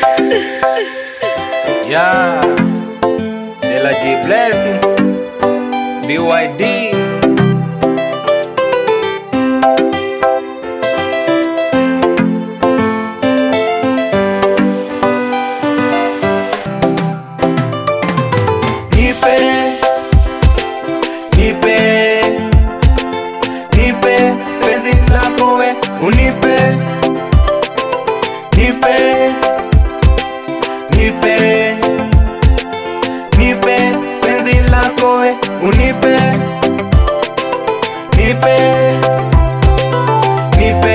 Yeah, De La J Blessing, BYD. Nipe, nipe, nipe penzi lako we, unipe, nipe, nipe, nipe penzi lako we, unipe, nipe, nipe,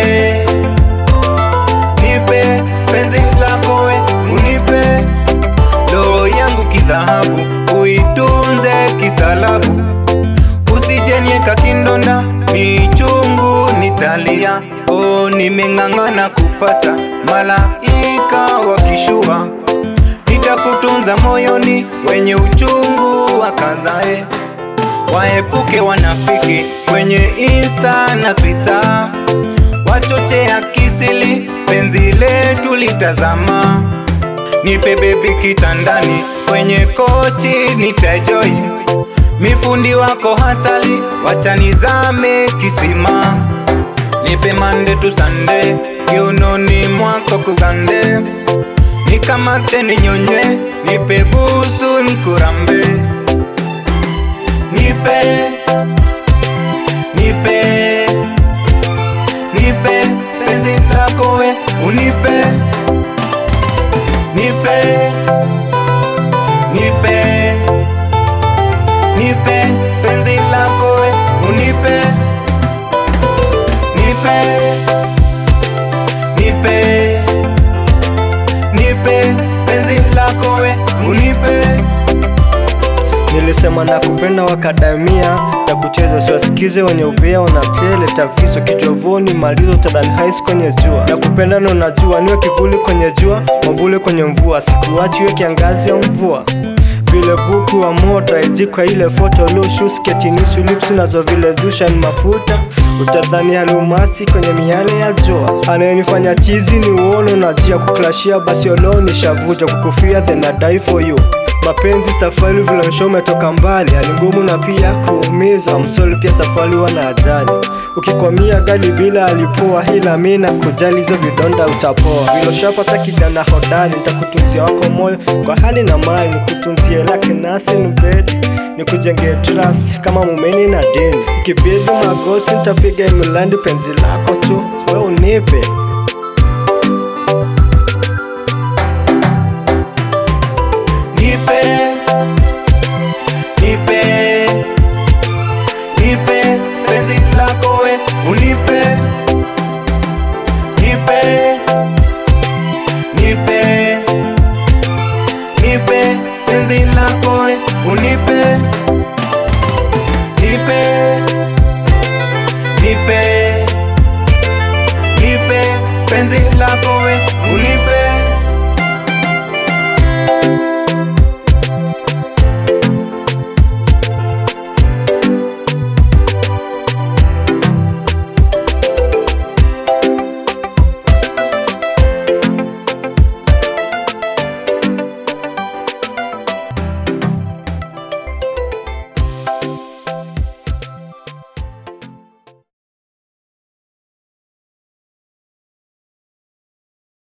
nipe penzi lako we, unipe roho yangu kidhahabu, uitunze kistaalabu, usijenieka kindonda, ni chungu nitalia. Oh, nimeng'ang'ana kupata malaika wakishua, nitakutunza moyoni, wenye uchungu wakazae, waepuke wanafiki kwenye Insta na Twitter, wachochea kisili, penzi letu litazama Nipe bebi kitandani, kwenye kochi nitajoi, mifundi wako hatali, wacha nizame kisima. Nipe mande tu sande, kiunoni mwako kugande, nikamate ninyonye, nipe busu nikurambe. Nipe, nipe, nipe penzi lako we, unipe nipe nipe nipe penzi lako we unipe nipe nipe nipe penzi lako we unipe Nilisema na kupenda wakadamia na kucheza siwasikize wenye ubea wanateleta viso kijovoni malizo tadhani hais kwenye jua na kupenda na unajua niwe kivuli kwenye jua mwavuli kwenye mvua sikuachi iwe kiangazi ya mvua vile buku wa moto aijikwa ile foto lushu sketi nusu lips nazo vile zusha ni mafuta utadhani alumasi kwenye miale ya jua anayenifanya chizi ni uono na jia kuklashia basi olo nishavuja kukufia then I die for you mapenzi safari vile msho umetoka mbali hali ngumu na pia kuumizwa msoli pia safari wana ajali ukikwamia gali bila alipoa hila mi na kujali hizo vidonda utapoa vile ushapata kijana hodari nitakutunzia wako moyo kwa hali na mali nikutunzie lake nasi nubed nikujenge trust kama mumeni na dini ukibidi magoti nitapiga milandi penzi lako tu we unipe